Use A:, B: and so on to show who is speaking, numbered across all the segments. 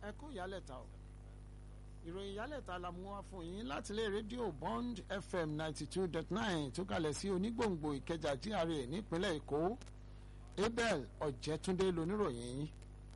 A: ẹ kú ìyálẹ̀ta o ìròyìn ìyálẹ̀ta la mú wá fún yín láti ilé rédíò bond fm ninety two dot nine tó kalẹ̀ sí onígbòǹgbò ìkẹjà GRA nípínlẹ̀ èkó abel ọ̀jẹ̀túndé loníròyìn yín.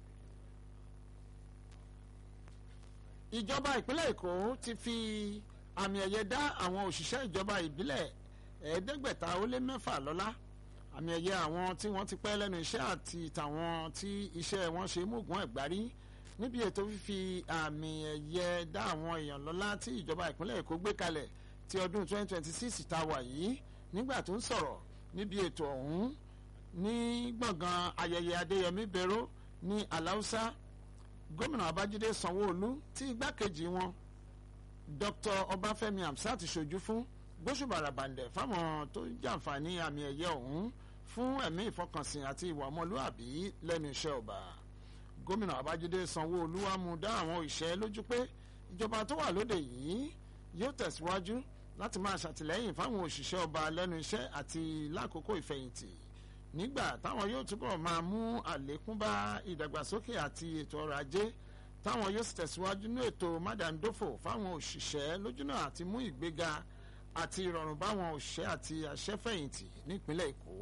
A: ìjọba ìpínlẹ̀ èkó ti fi àmì ẹ̀yẹ dá àwọn òṣìṣẹ́ ìjọba ìbílẹ̀ ẹ̀ẹ́dẹ́gbẹ̀ta ó lé mẹ́fà lọ́lá àmì ẹ̀yẹ àwọn tí wọ́n ti pẹ́ lẹ́nu iṣẹ́ àti tàwọn tí iṣẹ́ wọn ṣe mógùn ẹ̀gbárí níbi ètò fífi àmì ẹ̀yẹ dá àwọn èèyàn lọ́lá tí ìjọba ìpínlẹ̀ èkó gbé kalẹ̀ ti ọdún 2026 tá a wà yìí nígbà tó ń sọ̀rọ̀ níbi ètò ọ̀hún ní gbọ̀ngàn ayẹyẹ adéyẹmí bẹ̀rọ ní aláùsá gómìnà babájídé sanwó-olú tí igbákejì wọn dr ọbáfẹ́mi hamsat ṣojú fún gbóṣùbàràbàǹdẹ̀ fáwọn tó jàǹfààní àmì ẹ̀yẹ ọ̀hún fún ẹ̀mí ìfọkànsìn àti ìwà ọmọlúàbí lẹ́nu iṣẹ́ ọba gómìnà babájídé sanwó-olú wá mú dá àwọn òṣìṣẹ́ lójú pé ìjọba tó wà lóde yìí yóò tẹ̀síwájú láti máa ṣàtìlẹ́yìn fáwọn òṣìṣẹ́ ọba lẹ́nu iṣẹ́ àti lákòókò ìfẹ̀yìntì nígbà táwọn yóò túbọ̀ máa mú àlékún bá ìdàgbàsókè àti ètò ọrọ̀ ajé táwọn yóò sì tẹ̀síwájú ní ètò mádàndófò fáwọn òṣìṣẹ́ lójúnà àti mú ìgbéga àti ìrọ̀rùn báwọn òṣìṣẹ́ àti àṣẹfẹ̀yìntì nípínlẹ̀ èkó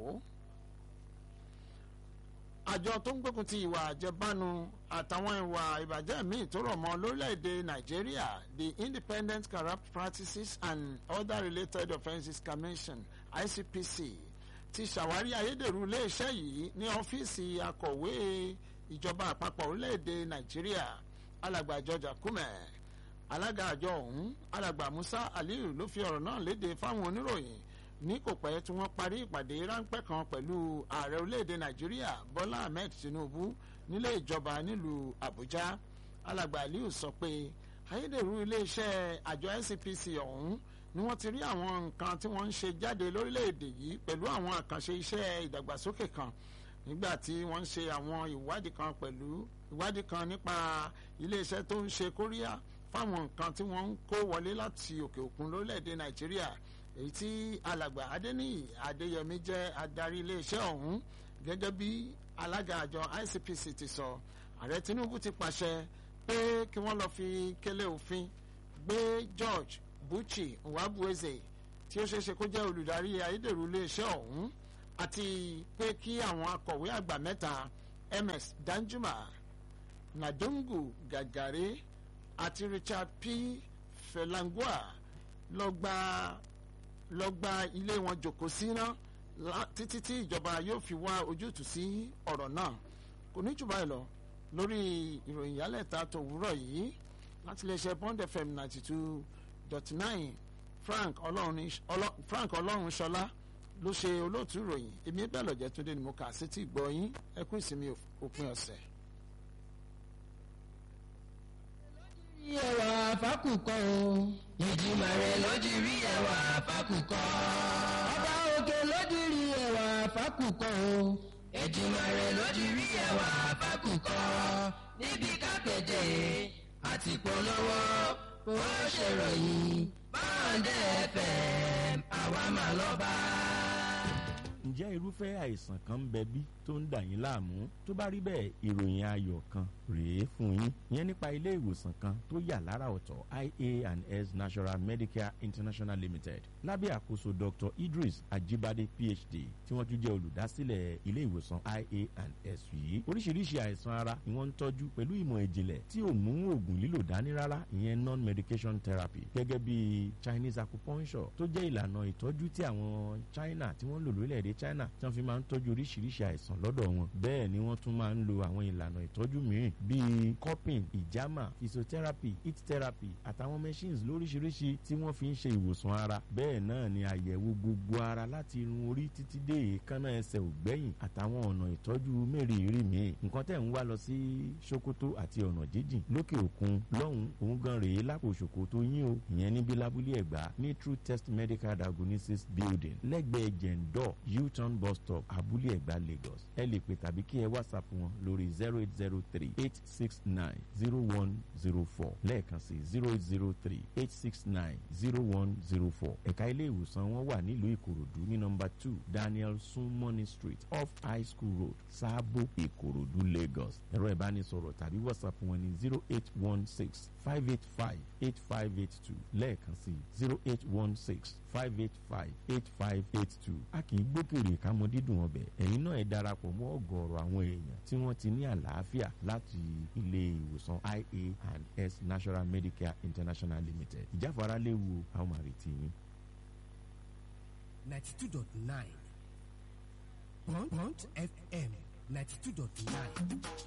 A: àjọ tó ń gbógun ti ìwà àjẹbánu àtàwọn ìwà ìbàjẹ́ míì tó rọ̀ mọ́ lórílẹ̀‐èdè nàìjíríà the independent corrupt practices and other related offences commission icpc ti ṣàwárí ayédèrú iléeṣẹ́ yìí ní ọ́fíìsì akọ̀wé ìjọba àpapọ̀ orílẹ̀‐èdè nàìjíríà alàgbà george akume alága àjọ ọ̀hún alàgbà musa aliyu ló fi ọ̀rọ̀ náà léde fáwọn oníròyìn ní kò pẹ́ tí wọ́n parí ìpàdé ráńpẹ́ kan pẹ̀lú ààrẹ orílẹ̀‐èdè nàìjíríà bọ́lá ahmed tinubu nílé ìjọba nílùú àbújá alàgbà aliyu sọ pé ayédèrú iléeṣẹ́ àjọ ncpc ọ̀hún ni wọ́n ti rí àwọn nǹkan tí wọ́n ń ṣe jáde lórílẹ̀‐èdè yìí pẹ̀lú àwọn àkànṣe iṣẹ́ ìdàgbàsókè kan nígbà tí wọ́n ń ṣe àwọn ìwádìí kan pẹ̀lú ìwádìí kan nípa iléeṣẹ́ tó ń ṣe kóríyá fáwọn nǹkan tí wọ́n ń kó wọlé láti òkè òkun lórílẹ̀‐èdè nàìjíríà èyí tí alàgbà adéníyì adéyẹmí jẹ́ adarí iléeṣẹ́ ọ̀hún gẹ́gẹ́ bí alága àjọ icpc ti sọ ààrẹ tinubu ti pàṣẹ pé kí wọ́n lọ fi kélé òfin gbé george buchi nwabueze tí ó ṣeéṣe kó jẹ́ olùdarí ayédèrú iléeṣẹ́ ọ̀hún àti pé kí àwọn akọ̀wé àgbà mẹ́ta ms danjuma nadungu gàgàrí àti richard p felangua lọ gba lọ gba ilé wọn jòkó síná títí tí ìjọba yóò fi wá ojútùú sí ọ̀rọ̀ náà kò ní jù báyìí lọ lórí ìròyìn yálẹ̀ta tòwúrọ̀ yìí láti lè ṣe bond fm ninety two dot nine frank ọlọ́run ṣọlá ló ṣe olóòtú ìròyìn èmi bẹ́ẹ̀ lọ́jẹ́ túndé ni mo kà sí ti gbọ́ yín ẹkún ìsinmi òpin ọ̀sẹ̀.
B: ẹwà fákùkọ o. ìjìmọ̀ rẹ̀ lójú rí ẹwà fákùkọ. ọba òkè lójú rí ẹwà fákùkọ o. ìjìmọ̀ rẹ̀ lójú rí ẹwà fákùkọ. níbi kápẹ́tẹ̀ àti polówó ó ṣèròyìn báńdẹ̀ fm àwa máa lọ bá.
C: ǹjẹ́ irúfẹ́ àìsàn kan ń bẹ bí tó ń dà yín láàmú tó bá rí bẹ́ẹ̀ ìròyìn ayọ̀ kan rèé fún yín ìyẹn nípa ilé ìwòsàn kan tó yà lára ọ̀tọ̀ ia and s national medicare international limited lábẹ́ àkóso dr idris ajibade phd tí wọ́n tún jẹ́ olùdásílẹ̀ ilé ìwòsàn ia and s yìí oríṣiríṣi àìsàn ara ni wọ́n ń tọ́jú pẹ̀lú ìmọ̀ ìjìnlẹ̀ tí ò mú oògùn lílò dání rárá ìyẹn non medication therapy gẹ́gẹ́ bí chinese acupuncture tó jẹ́ ìlànà ìtọ́jú tí àwọn china tí wọ́n lò lórílẹ̀‐èdè china tí wọ́n fi máa ń tọ́jú oríṣiríṣi àìsàn lọ́dọ̀ wọn bẹ́ẹ̀ ni wọ́n tún máa ń lo àwọn ìlànà ìtọ́jú mìíràn bíi cupping ìjàmà physiotherapy heat therapy àtàwọn machines lóríṣiríṣi tí wọ́n fi ń ṣe ìwòsàn ara bẹ́ẹ̀ náà ni àyẹ̀wò gbogbo ara láti irun orí títí dé èékánná ẹsẹ̀ ògbẹ́yìn àtàwọn ọ̀nà ìtọ́jú mẹ́rìírí míì nǹkan tẹ̀ ń wá lọ sí sokoto àti ọ̀nà jíjìn lókè òkun lọ́hùn òun gan rèé lápò sokoto yín o ìyẹn níbi lábúlé ẹ̀gbá ní true test medical diagnosis building lẹ́gbẹ̀ẹ́ jẹ̀ǹdọ̀ u-turn bus stop abúlé ẹ̀gbá lagos ẹ lè pè tàbí kí ẹ whatsapp wọn lórí zero eight zero three eight six nine zero one zero four lẹ́ẹ̀kan sí zero eight zero three eight six nine zero one zero four ẹ̀ka ilé ìwòsàn wọn wà nílùú ìkòròdú ní nọmba two daniel sunmoney street off high school road sábò ìkòròdú lagos ẹ̀rọ ìbánisọ̀rọ̀ tàbí whatsapp wọn ní zero eight one six five eight five eight five eight two lẹ́ẹ̀kan sí zero eight one six five eight five eight five eight two a kì í gbókèrè kámọ dídùn ọbẹ̀ ẹ̀yin náà ẹ darapọ̀ mọ́ ọ̀gọ̀ọ̀rọ̀ àwọn èèyàn tí wọ́n ti ní àlàáfíà láti ilé ìwòsàn ia and s national medicare international limited ìjáfara léwu àwọn àrètí yín.
D: ninety two dot nine Punch FM ninety two dot nine.